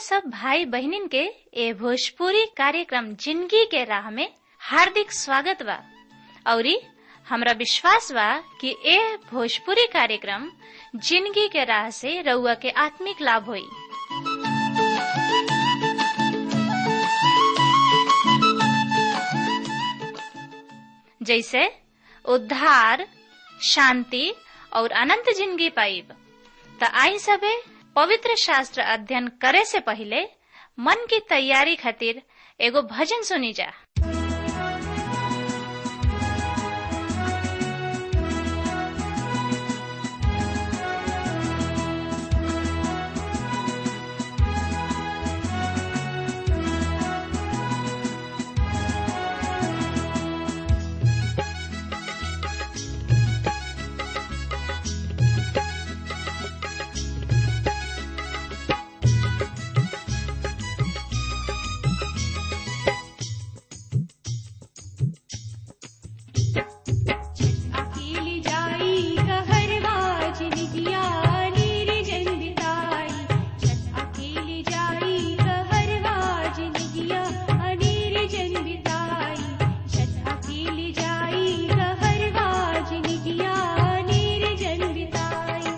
सब भाई बहनिन के ए भोजपुरी कार्यक्रम जिंदगी के राह में हार्दिक स्वागत बा औरी हमरा विश्वास बा कि ए भोजपुरी कार्यक्रम जिंदगी के राह से रउआ के आत्मिक लाभ होई जैसे उद्धार शांति और अनंत जिंदगी पाइब त आई सबे पवित्र शास्त्र अध्ययन करे से पहले मन की तैयारी खातिर एगो भजन सुनी जा अकेली जाई कहरवा जिनगिया नीर जंदिताई छत अकेली जाई कहरवा जिनगिया अनीर जंदिताई छत अकेली जाई कहरवा जिनगिया नीर जंदिताई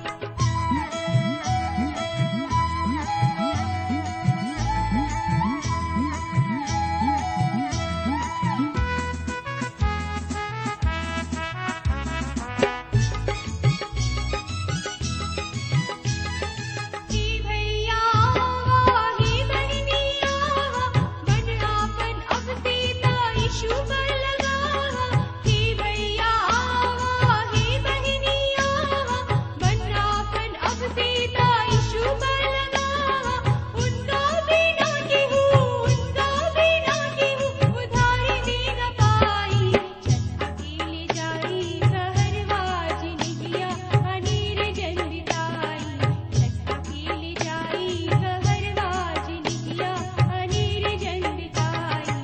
हे भैया हे बहनिया मन आपन अब सीता यीशु पर लगा हे भैया हे बहनिया मन आपन अब सीता यीशु पर लगा उनका बिना केहू उनका बिना केहू उधारी दे न पाई छत अकेले जाई कहरवा जिनगिया अनीर जंदिताई छत अकेले जाई कहरवा जिनगिया अनीर जंदिताई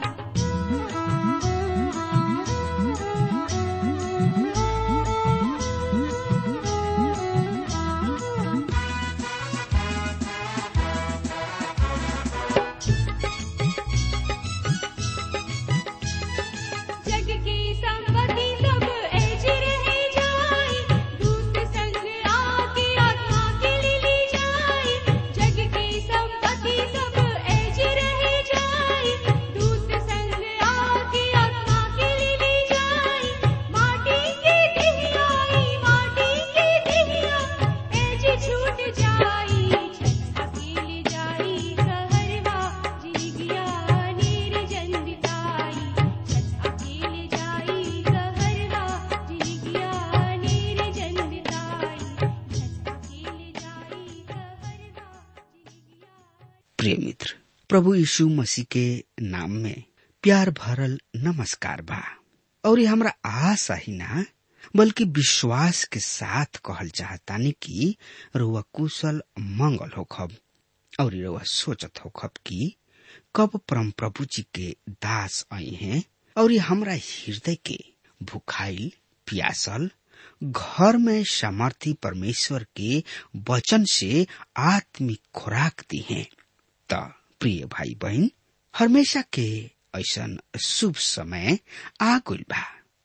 जग की संपत्ति सब ऐज रह जाई दूत संग आके आत्मा के ले ली जाई जग की संपत्ति सब ऐज रह जाई दूत संग आके आत्मा के ले ली जाई माटी के दिहियाई माटी के दिहिया ऐज छूट जाई छत अकेले जाई कहरवा जिनगिया नीर जंदिताई छत अकेले जाई कहरवा जिनगिया नीर जंदिताई छत अकेले जाई कहरवा जिनगिया प्रिय मित्र प्रभु यीशु मसीह के नाम में प्यार भरल नमस्कार बा और ये हमरा आशा ही ना बल्कि विश्वास के साथ कहल चाहतानी कि रुआ कुशल मंगल होखब और ये रुआ सोचत होखब कि कब परम प्रभु जी के दास आई हैं और ये हमरा हृदय के भुखाइल प्यासल घर में सामर्थी परमेश्वर के वचन से आत्मिक खुराक दी हैं त प्रिय भाई बहन हमेशा के ऐसन शुभ समय आ गइल बा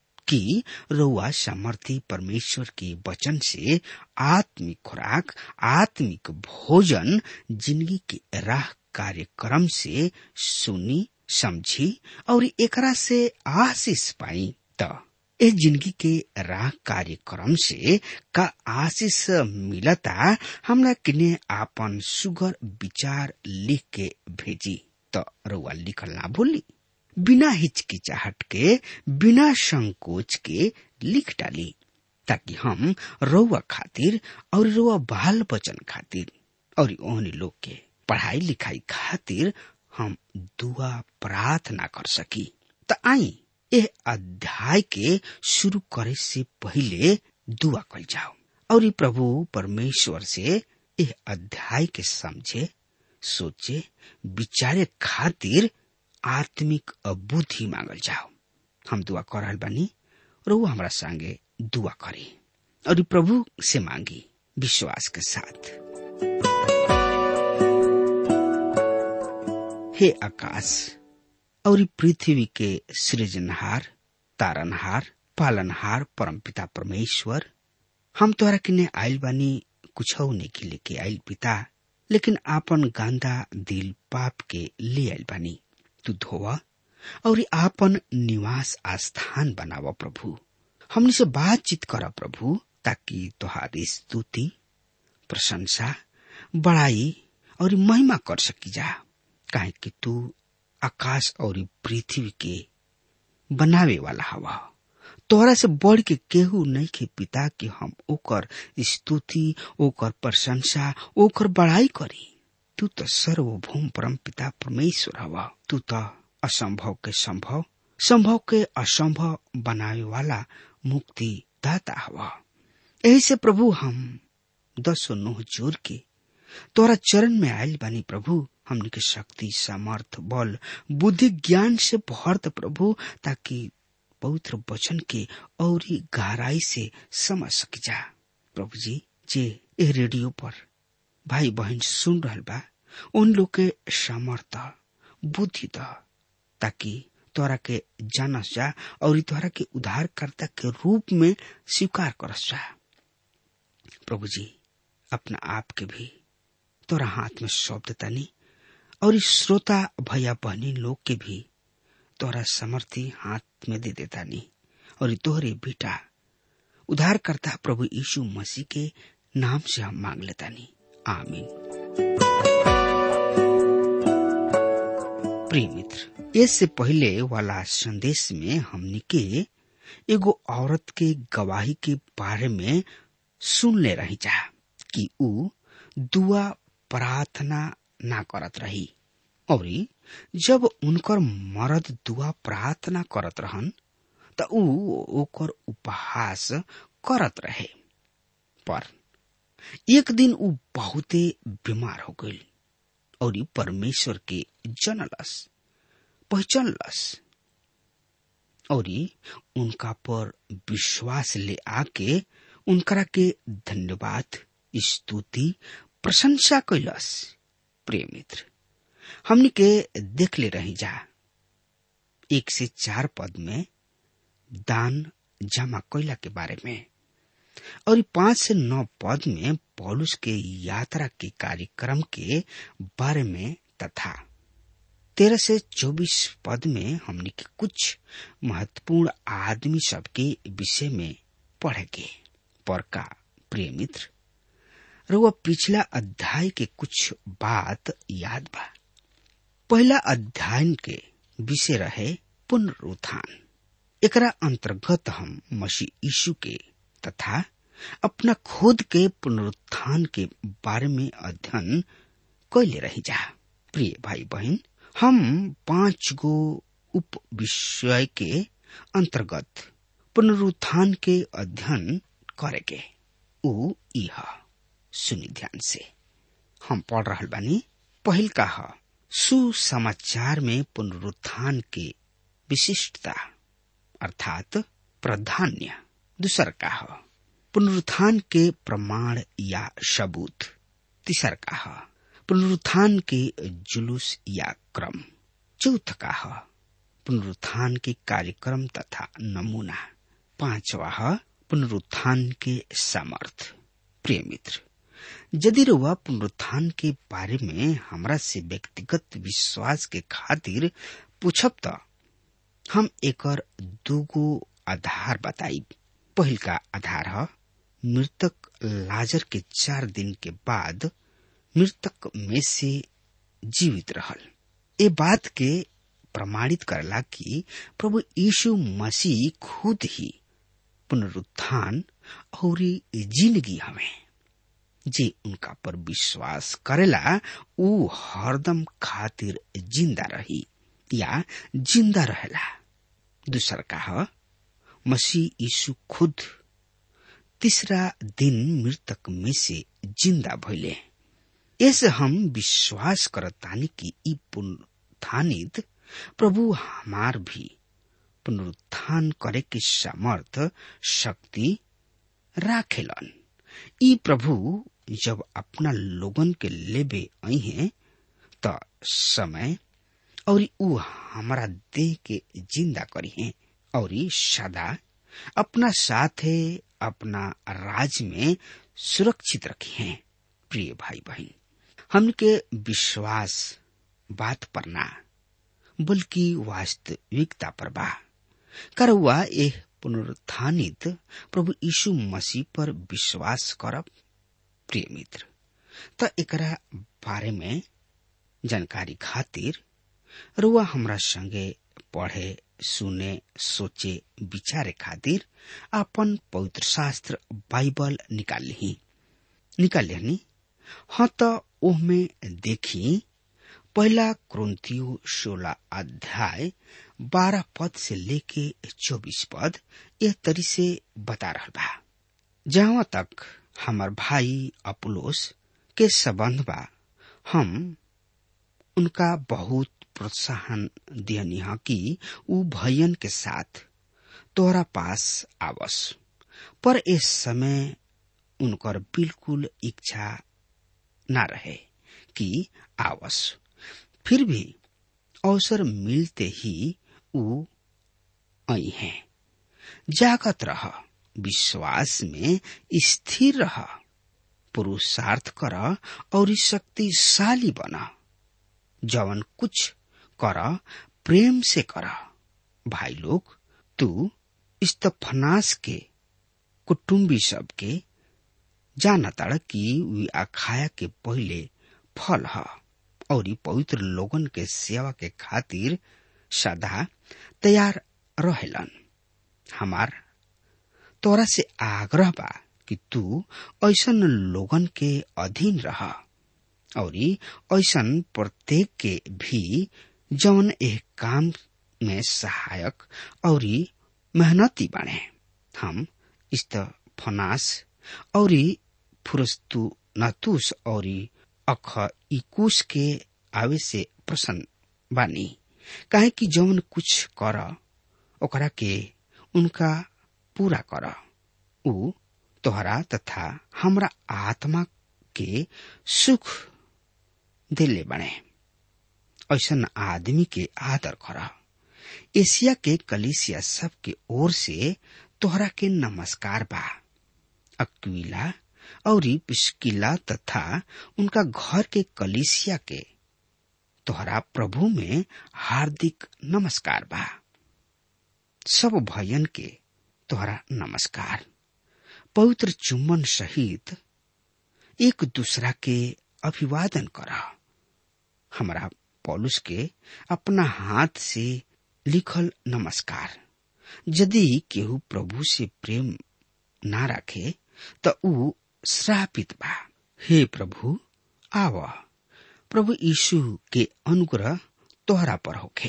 कि रउआ सामर्थी परमेश्वर के वचन से आत्मिक खुराक आत्मिक भोजन जिंदगी के राह कार्यक्रम से सुनी समझी और एकरा से आशीष पाई त ए जिंदगी के राह कार्यक्रम से का आशीष मिलता हमरा किने आपन सुगर विचार लिख के भेजी त रउआ लिखल ना भूली बिना हिचकिचाहट के बिना संकोच के लिख डाली ताकि हम रउआ खातिर और रउआ बाल बचन खातिर और ओहनी लोग के पढ़ाई लिखाई खातिर हम दुआ प्रार्थना कर सकी त आई एह अध्याय के शुरू करे से पहले दुआ कल जाओ और ई प्रभु परमेश्वर से एह अध्याय के समझे सोचे विचारे खातिर आत्मिक बुद्धि मांगल जाओ हम दुआ कर रहल बानी और वो हमरा संगे दुआ करी और ई प्रभु से मांगी विश्वास के साथ हे आकाश और ई पृथ्वी के सृजनहार तारनहार पालनहार परमपिता परमेश्वर हम तोरा किने आइल बानी कुछ नहीं लेके आइल पिता लेकिन आपन गांदा दिल पाप के ले आइल बानी तू धोवा और ई आपन निवास आस्थान बनावा प्रभु हमनी से बातचीत करा प्रभु ताकि तोहारी स्तुति प्रशंसा बड़ाई और महिमा कर सकी जा काहे कि तू आकाश और ई पृथ्वी के बनावे वाला हवा तोहरा से बढ़ के केहू नहीं के पिता कि हम ओकर स्तुति ओकर प्रशंसा ओकर बड़ाई करी तू तो सर्वभौम परम पिता परमेश्वर हवा तू तो असंभव के संभव संभव के असंभव बनावे वाला मुक्ति दाता हवा यही से प्रभु हम दसो नोह जोर के तोरा चरण में आयल बानी प्रभु हमने के शक्ति सामर्थ बल बुद्धि ज्ञान से भरत प्रभु ताकि पवित्र वचन के और ही गहराई से समझ सक जा प्रभु जी जे ए रेडियो पर भाई बहन सुन रहल बा उन लोग के सामर्थ बुद्धि द ताकि तोरा के जानस जा और तोरा के उद्धारकर्ता के रूप में स्वीकार करस जा प्रभु जी अपना आप के भी तोरा हाथ में सौंप देतानी और इस श्रोता भैया बहनी लोग के भी तोरा समर्थी हाथ में दे देतानी और ई तोहरे बेटा उद्धारकर्ता प्रभु यीशु मसीह के नाम से हम मांग लेतानी आमीन प्रिय मित्र इससे पहले वाला संदेश में हमने के एगो औरत के गवाही के बारे में सुन ले रही जा कि ऊ दुआ प्रार्थना ना करत रही और जब उनकर मर्द दुआ प्रार्थना करत रहन त ऊ ओकर उपहास करत रहे पर एक दिन ऊ बहुते बीमार हो गई और परमेश्वर के जनलस पहचानलस और उनका पर विश्वास ले आके उनकरा के धन्यवाद स्तुति प्रशंसा कैलस प्रिय मित्र हमनी के देख ले रही जा एक से चार पद में दान जमा कैला के बारे में और पांच से नौ पद में पौलुस के यात्रा के कार्यक्रम के बारे में तथा तेरह से चौबीस पद में हमने के कुछ महत्वपूर्ण आदमी सबके विषय में पढ़ेंगे पर का प्रिय मित्र रुआ पिछला अध्याय के कुछ बात याद बा पहला अध्याय के विषय रहे पुनरुत्थान एकरा अंतर्गत हम मसीह यीशु के तथा अपना खुद के पुनरुत्थान के बारे में अध्ययन कैले रही जा प्रिय भाई बहन हम पांच गो उप विषय के अंतर्गत पुनरुत्थान के अध्ययन करेगे ऊ इह सुनी ध्यान से हम पढ़ रहा बानी पहिल का ह सुसमाचार में पुनरुत्थान के विशिष्टता अर्थात प्राधान्य दूसर का ह पुनरुत्थान के प्रमाण या सबूत तीसर का ह पुनरुत्थान के जुलूस या क्रम चौथ का ह पुनरुत्थान के कार्यक्रम तथा नमूना पांचवा ह पुनरुत्थान के सामर्थ प्रिय मित्र यदि रुआ पुनरुत्थान के बारे में हमरा से व्यक्तिगत विश्वास के खातिर पूछब त हम एकर दूगो आधार बताई पहिल का आधार है मृतक लाजर के चार दिन के बाद मृतक में से जीवित रहल ए बात के प्रमाणित करला कि प्रभु यीशु मसीह खुद ही पुनरुत्थान और जिंदगी हमें जे उनका पर विश्वास करेला ऊ हरदम खातिर जिंदा रही या जिंदा रहेला दूसर का मसीह यीशु खुद तीसरा दिन मृतक में से जिंदा भइले ऐसे हम विश्वास करतानी कि ई पुनरुत्थानित प्रभु हमार भी पुनरुत्थान करे के सामर्थ शक्ति राखेलन ई प्रभु जब अपना लोगन के लेबे आई हैं त समय और ऊ हमारा देह के जिंदा करी है और सदा अपना साथे अपना राज में सुरक्षित रखी है प्रिय भाई बहन हमके विश्वास बात पर ना बल्कि वास्तविकता पर बा करवा एह पुनरुत्थानित प्रभु यीशु मसीह पर विश्वास करब प्रिय मित्र त एकरा बारे में जानकारी खातिर रुआ हमरा संगे पढ़े सुने सोचे विचारे खातिर अपन पवित्र शास्त्र बाइबल निकाल ली निकाल लेनी हाँ तो ओहमे देखी पहला क्रंथियो सोलह अध्याय बारह पद से लेके चौबीस पद यह तरी से बता रहा बा जहाँ तक हमार भाई अपुलोस के संबंध बा हम उनका बहुत प्रोत्साहन दियनी है कि ऊ भयन के साथ तोहरा पास आवस पर इस समय उनकर बिल्कुल इच्छा न रहे कि आवस फिर भी अवसर मिलते ही ऊ आई है जागत रह विश्वास में स्थिर रह पुरुषार्थ कर और शक्तिशाली बना जवन कुछ कर प्रेम से कर भाई लोग तू इस्तफनास के कुटुम्बी सब के जानताड़ कि वी अखाया के पहले फल ह और पवित्र लोगन के सेवा के खातिर सदा तैयार रहेलन हमार तोरा से आग्रह बा कि तू ऐसन लोगन के अधीन रह और ऐसन प्रत्येक के भी जौन एह काम में सहायक और मेहनती बने हम इस्तफनास और फुरस्तु नतुस और अख इकुश के आवे से प्रसन्न बानी काहे कि जौन कुछ कर ओकरा के उनका पूरा कर ऊ तोहरा तथा हमरा आत्मा के सुख दिले बने ऐसन आदमी के आदर कर एशिया के कलिसिया सब के ओर से तोहरा के नमस्कार बा अक्विला और पिस्किला तथा उनका घर के कलिसिया के तोहरा प्रभु में हार्दिक नमस्कार बा सब भयन के तोहरा नमस्कार पवित्र चुम्बन सहित एक दूसरा के अभिवादन कर हमारा पौलुस के अपना हाथ से लिखल नमस्कार यदि केहू प्रभु से प्रेम ना रखे त ऊ श्रापित बा हे प्रभु आव प्रभु यीशु के अनुग्रह तोहरा पर होखे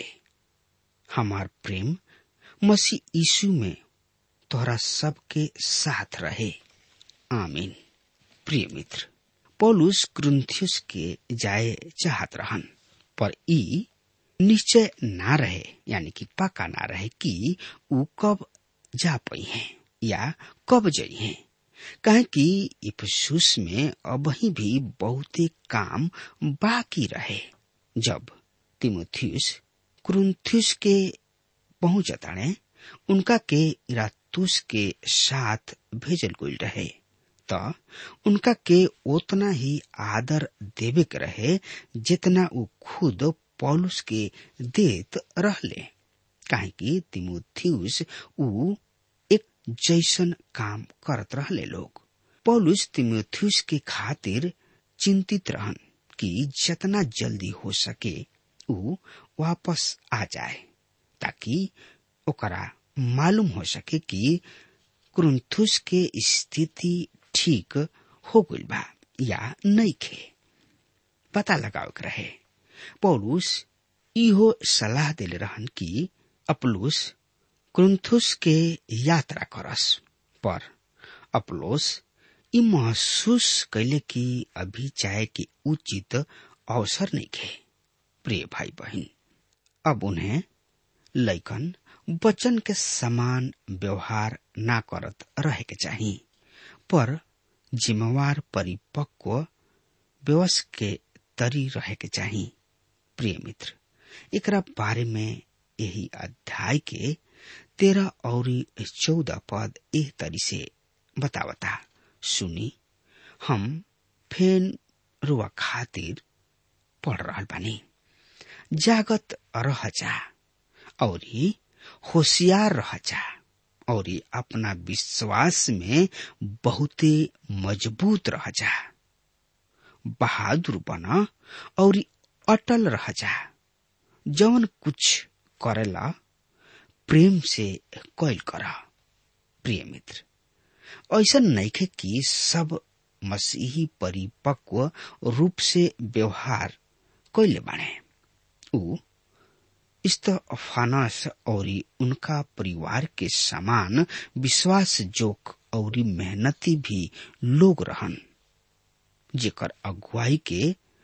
हमार प्रेम मसीह यीशु में तोहरा सबके साथ रहे आमीन प्रिय मित्र पौलुस ग्रुंथियस के जाए चाहत रहन पर ई निश्चय ना रहे यानी कि पक्का ना रहे कि ऊ कब जा पई हैं या कब जई हैं कहे कि इफसुस में अब ही भी बहुते काम बाकी रहे जब तिमोथियस क्रुंथियस के पहुंचताणे उनका के इरातुस के साथ भेजल गई रहे त उनका के उतना ही आदर देवे के रहे जितना ऊ खुद पौलुस के देत रहले काहे कि तिमोथियस ऊ एक जैसन काम करत रहले लोग पौलुस तिमोथियस के खातिर चिंतित रहन कि जितना जल्दी हो सके ऊ वापस आ जाए ताकि ओकरा मालूम हो सके कि क्रुंथुस के स्थिति ठीक हो गई बा या नहीं खे पता लगाव रहे पौलुस इहो सलाह दिले रहन कि अपलुस क्रुंथुस के यात्रा करस पर अपलोस ई महसूस कैले कि अभी चाहे कि उचित अवसर नहीं खे प्रिय भाई बहन अब उन्हें लैकन वचन के समान व्यवहार ना करत रहे के चाहिए पर जिम्मेवार परिपक्व व्यवस के तरी रहे के चाहिए प्रिय मित्र एकरा बारे में यही अध्याय के तेरह और चौदह पद एह तरी से बतावता सुनी हम फेन रुआ खातिर पढ़ रहा बानी जागत रह जा और होशियार रह जा और अपना विश्वास में बहुते मजबूत रह जा बहादुर बना और अटल रह जा जवन कुछ करेला प्रेम से कैल कर प्रिय मित्र ऐसा नइखे कि सब मसीही परिपक्व रूप से व्यवहार कैले बाणे ऊ इस्तफानस और उनका परिवार के समान विश्वास जोक और मेहनती भी लोग रहन जेकर अगुवाई के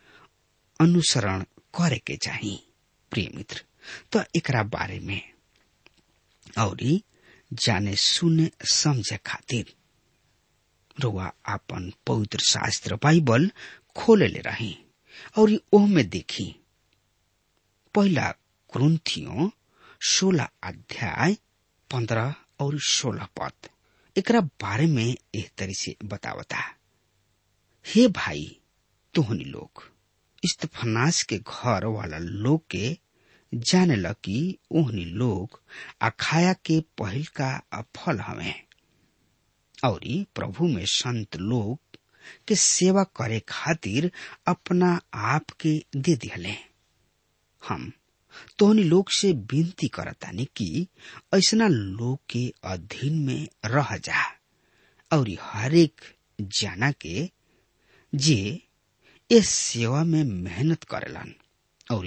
अनुसरण करे के चाही प्रिय मित्र तो एकरा बारे में और जाने सुने समझे खातिर रुआ आपन पवित्र शास्त्र बाइबल खोले ले रही और ओह में देखी पहला क्रंथियों सोलह अध्याय पंद्रह और सोलह पद एकरा बारे में एह तरी से बतावता हे भाई तोहनी लोग इस्तफनास के घर वाला लोग के जाने ल कि ओहनी लोग अखाया के पहिल का फल हवे और प्रभु में संत लोग के सेवा करे खातिर अपना आप के दे दिहले हम तोहनी लोग से विनती करतानी कि ऐसना लोग के अधीन में रह जा और हरेक जाना के जे इस सेवा में मेहनत करेलन और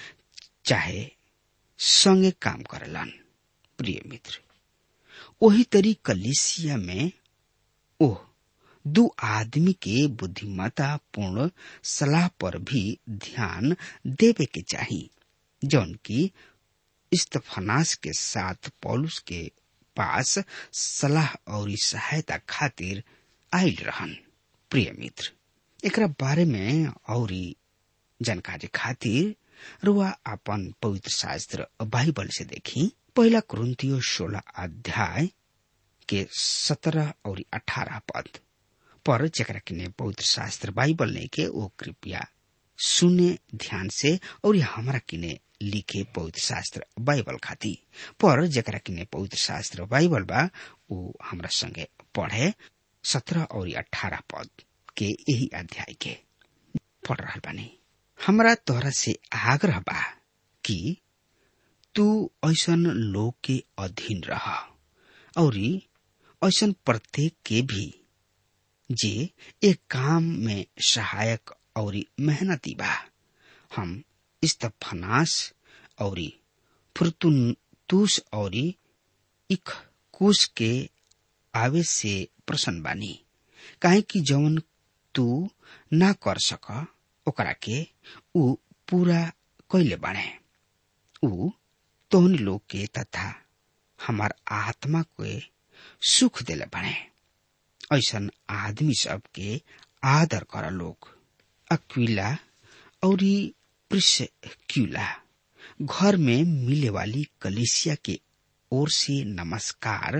चाहे संगे काम करेलन प्रिय मित्र वही तरी कलिसिया में ओह दो आदमी के बुद्धिमता पूर्ण सलाह पर भी ध्यान देवे के चाहिए जौन की इस्तफनास के साथ पौलुस के पास सलाह और सहायता खातिर आयल रहन प्रिय मित्र एकरा बारे में और जानकारी खातिर रुआ अपन पवित्र शास्त्र बाइबल से देखी पहला क्रंथियो सोलह अध्याय के सत्रह और अठारह पद पर जरा किने पवित्र शास्त्र बाइबल नहीं के वो कृपया सुने ध्यान से और हमारा किने लिखे पवित्र शास्त्र बाइबल खाती पर जरा किने पवित्र शास्त्र बाइबल बा वो हमरा संगे पढ़े सत्रह और अठारह पद के यही अध्याय के पढ़ रहा बानी हमरा तोहरा से आग्रह बा कि तू ऐसन लोग के अधीन रह और ऐसन प्रत्येक के भी जे एक काम में सहायक और मेहनती बा हम इस्तफनास और फुरतुनतुस और इख कुश के आवे से प्रसन्न बानी काहे कि जवन तू ना कर सक ओकरा के ऊ पूरा कैले बाणे ऊ तोहन लोग के तथा हमार आत्मा के सुख दिले बाणे ऐसन आदमी सब के आदर कर लोग अक्विला और प्रिस्क्यूला घर में मिले वाली कलिसिया के ओर से नमस्कार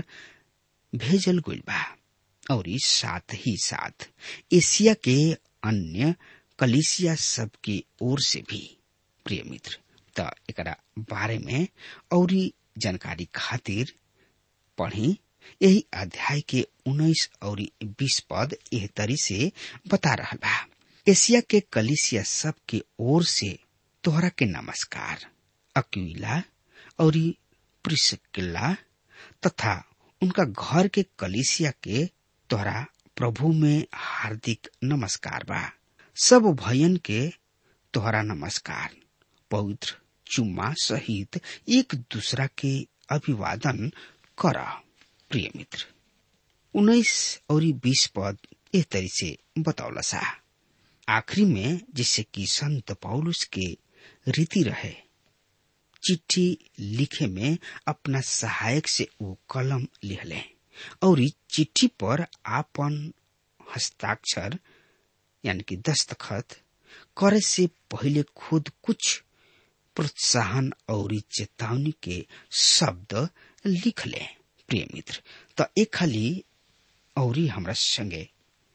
भेजल गइल बा और साथ ही साथ एशिया के अन्य कलिसिया सब की ओर से भी प्रिय मित्र त एकरा बारे में और जानकारी खातिर पढ़ी यही अध्याय के उन्नीस और बीस पद एह तरी से बता रहा बा एशिया के कलिसिया सब के ओर से तोहरा के नमस्कार अक्विला और प्रिस्किल्ला तथा उनका घर के कलिसिया के तोहरा प्रभु में हार्दिक नमस्कार बा सब भयन के तोहरा नमस्कार पवित्र चुम्मा सहित एक दूसरा के अभिवादन कर प्रिय मित्र उन्नीस और बीस पद एह तरी से बतौला सा आखिरी में जिससे कि संत पौलुस के रीति रहे चिट्ठी लिखे में अपना सहायक से वो कलम लिखले और चिट्ठी पर आपन हस्ताक्षर यानी कि दस्तखत करे से पहले खुद कुछ प्रोत्साहन और चेतावनी के शब्द लिख ले प्रिय मित्र तो एक खाली और हमरा संगे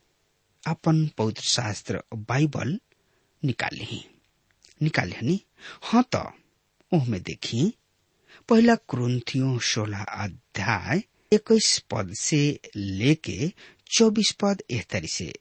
अपन पवित्र शास्त्र बाइबल निकाले निकाले हनी हाँ तो ओहमे देखी पहला क्रुंथियों सोलह अध्याय इक्कीस पद से लेके चौबीस पद एह तरी से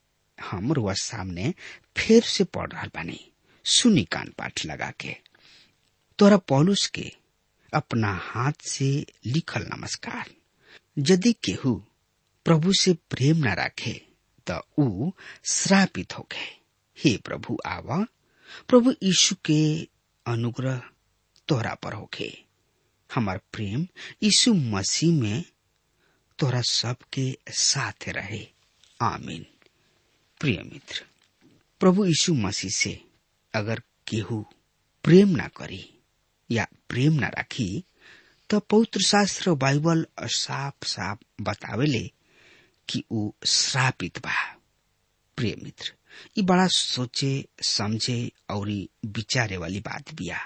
हम रुआ सामने फिर से पढ़ रहा बानी सुनी कान पाठ लगा के तोरा पौलुस के अपना हाथ से लिखल नमस्कार यदि केहू प्रभु से प्रेम न राखे त ऊ श्रापित हो गए हे प्रभु आवा प्रभु यीशु के अनुग्रह तोरा पर होखे हमार प्रेम यीशु मसीह में तोरा सबके साथ रहे आमीन प्रिय मित्र प्रभु यीशु मसीह से अगर केहू प्रेम ना करी या प्रेम ना राखी तो पवित्र शास्त्र बाइबल साफ साफ बतावेले कि ऊ श्रापित बा प्रिय मित्र ये बड़ा सोचे समझे और विचारे वाली बात बिया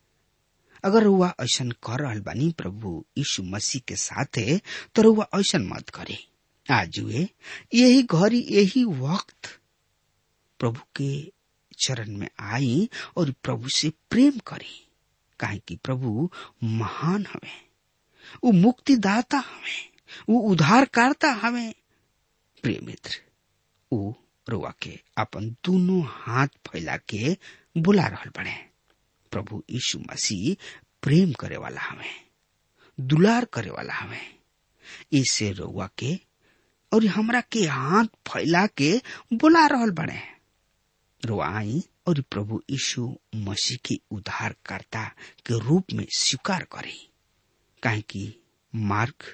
अगर रुआ ऐसन कर रहल बानी प्रभु यीशु मसीह के साथे तो रुआ ऐसन मत करे आज वे यही घड़ी यही वक्त प्रभु के चरण में आई और प्रभु से प्रेम करी काहे कि प्रभु महान हवे वो मुक्तिदाता हवे वो उद्धारकर्ता हवे प्रिय मित्र वो रुआ के अपन दोनों हाथ फैला के बुला रहल बने प्रभु यीशु मसीह प्रेम करे वाला हमें दुलार करे वाला हमें इसे रुआ के और हमरा के हाथ फैला के बुला रहल बने रुआई और प्रभु यीशु मसीह के उद्धारकर्ता के रूप में स्वीकार करे काहे कि मार्ग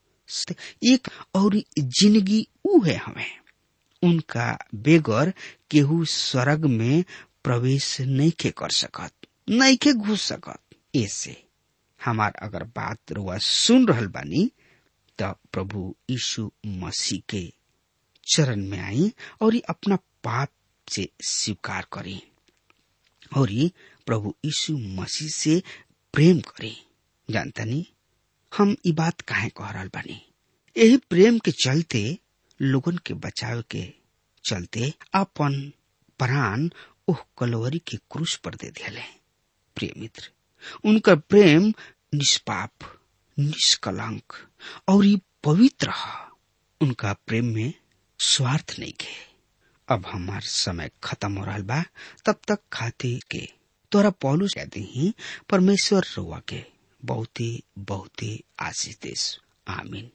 एक और जिंदगी ऊ है हमें उनका बेगर केहू स्वर्ग में प्रवेश नहीं के कर सकत नहीं के घुस सकत ऐसे हमार अगर बात रुआ सुन रहल बानी त प्रभु यीशु मसीह के चरण में आई और अपना पाप से स्वीकार करी और प्रभु यीशु मसीह से प्रेम करी जानतनी हम ई बात काहे कह रहल बानी यही प्रेम के चलते लोगन के बचाव के चलते अपन प्राण ओह कलोवरी के क्रूस पर दे दिले प्रिय मित्र उनका प्रेम निष्पाप निष्कलंक और ये पवित्र है उनका प्रेम में स्वार्थ नहीं के अब हमार समय खत्म हो रहा बा तब तक खाते के तोरा पौलुस कहते ही परमेश्वर रुआ के बहुत ही बहुत ही आशीष देश आमीन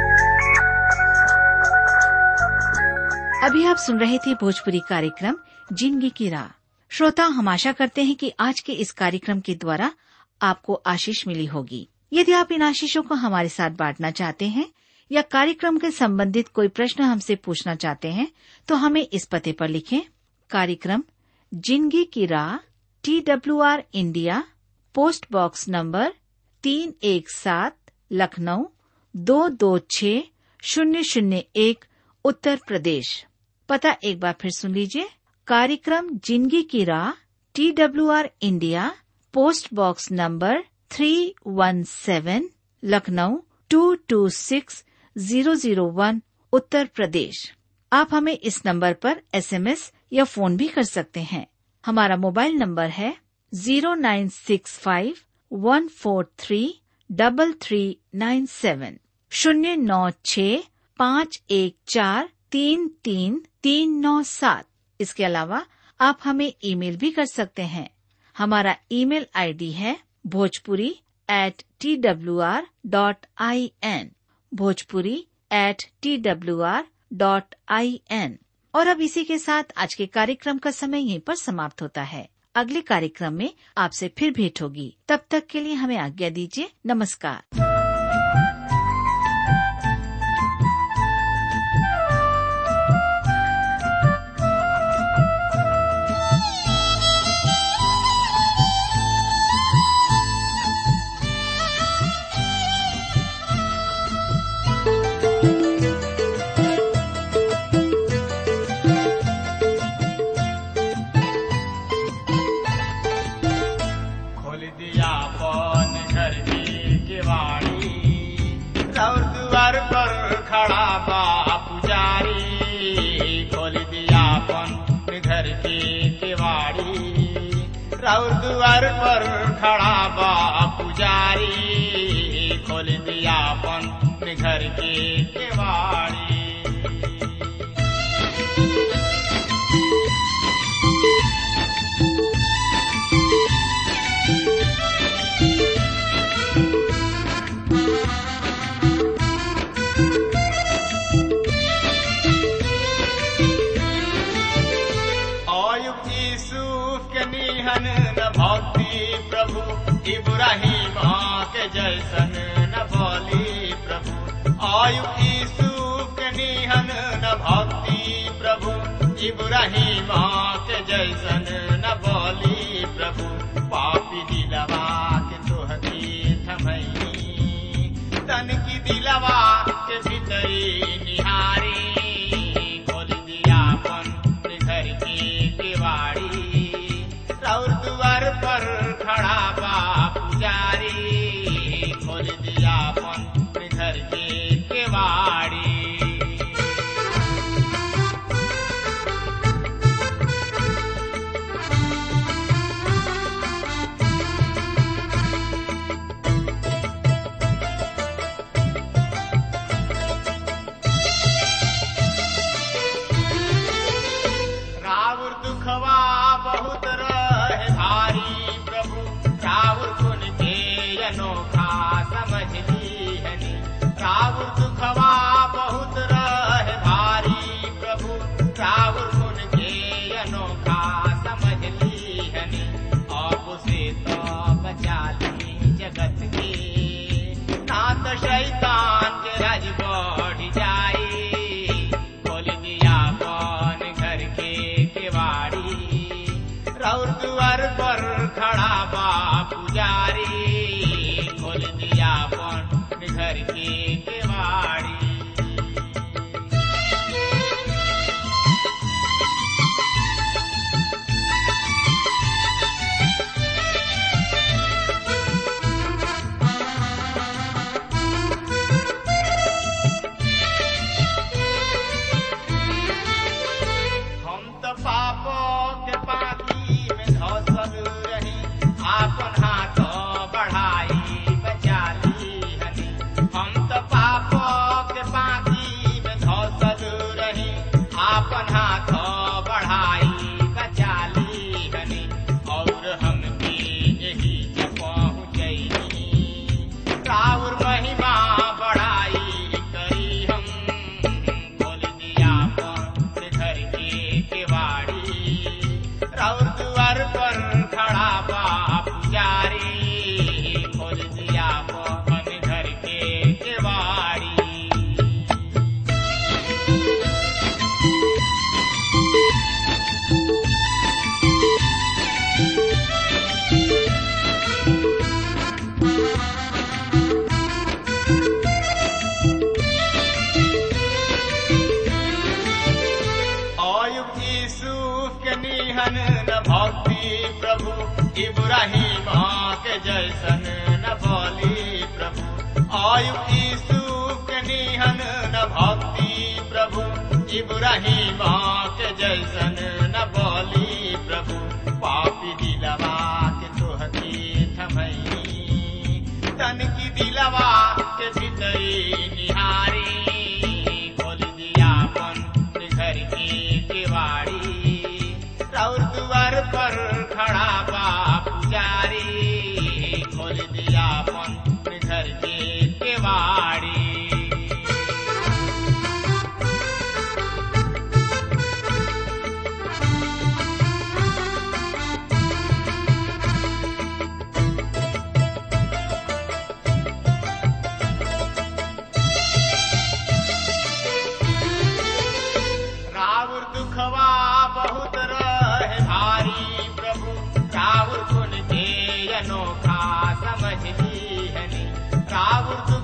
अभी आप सुन रहे थे भोजपुरी कार्यक्रम जिंदगी की राह श्रोता हम आशा करते हैं कि आज के इस कार्यक्रम के द्वारा आपको आशीष मिली होगी यदि आप इन आशीषों को हमारे साथ बांटना चाहते हैं या कार्यक्रम के संबंधित कोई प्रश्न हमसे पूछना चाहते हैं तो हमें इस पते पर लिखें कार्यक्रम जिंदगी की राह T W R India post box number तीन एक सात लखनऊ दो दो छ शून्य शून्य एक उत्तर प्रदेश पता एक बार फिर सुन लीजिए कार्यक्रम जिंदगी की राह T W R India post box number three one seven Lucknow two two six zero zero one Uttar Pradesh आप हमें इस नंबर पर एसएमएस या फोन भी कर सकते हैं हमारा मोबाइल नंबर है zero nine six five one four three double three nine seven शून्य नौ छ पाँच एक चार तीन तीन तीन नौ सात इसके अलावा आप हमें ईमेल भी कर सकते हैं हमारा ईमेल आईडी है Bhojpuri at T W R dot I N Bhojpuri at T W R dot I N और अब इसी के साथ आज के कार्यक्रम का समय यहीं पर समाप्त होता है अगले कार्यक्रम में आपसे फिर भेंट होगी तब तक के लिए हमें आज्ञा दीजिए नमस्कार अपन घर की केवाड़ी और द्वार पर खड़ा बा पुजारी खोल दिया अपन घर की केवाड़ी और द्वार पर खड़ा बा पुजारी खोल दिया अपन घर की केवाड़ी अयुब यूसुफ के निहन न भक्ति प्रभु इब्राहिम के जैसन न बोली प्रभु अयुब यूसुफ के निहन न भक्ति प्रभु इब्राहिम के जैसन न बोली प्रभु पापी दिलवा के तोहती थमई तन की दिलवा के भीतरी निहारी खोल दिया अपन घर की केवाड़ी और द्वार पर खड़ा बा पुजारी खोल दिया अपन घर की केवाड़ी रावुर दुखवा बहुत रहे भारी प्रभु रावुर गुण के अनोखा समझ लीहनी रावुर दुखवा बहुत रहे भारी प्रभु रावुर गुण के अनोखा समझ लीहनी अब से तो बचा ली जगत के ना तो शैतान के राज बढ़ जाई खोल दिया कौन घर के केवाड़ी रौर द्वार पर खड़ा बा पुजारी खोल दिया कौन घर के केवाड़ी हम तो पापों के पानी में धसल रही आपन हाथ बढ़ाई बचा ली हनी हम तो पापों के पानी में धसल रही आपन हाथ बढ़ाई बचा ली हनी और हम भी यही पहुँचनी राउर महिमा बढ़ाई करी हम खोल दिया अपन घर की केवाड़ी राउर द्वार पर खड़ा बा पुजारी खोल दिया अपन घर के केवाड़ी अयुब यूसुफ के निहन न भक्ति प्रभु इब्राहिम के जैसन न बोली प्रभु अयुब यूसुफ के निहन न भक्ति प्रभु इब्राहिम के जैसन न बोली प्रभु पापी दिलवा के तोहती थमई तन की दिलवा के भीतरी निहारी खोल दिया अपन घर की केवाड़ी और द्वार पर खड़ा बा पुजारी खोल दिया अपन घर की केवाड़ी रावुर दुखवा बहुत रहे भारी प्रभु रावुर गुण के अनोखा समझ ली हनी रावुर दुख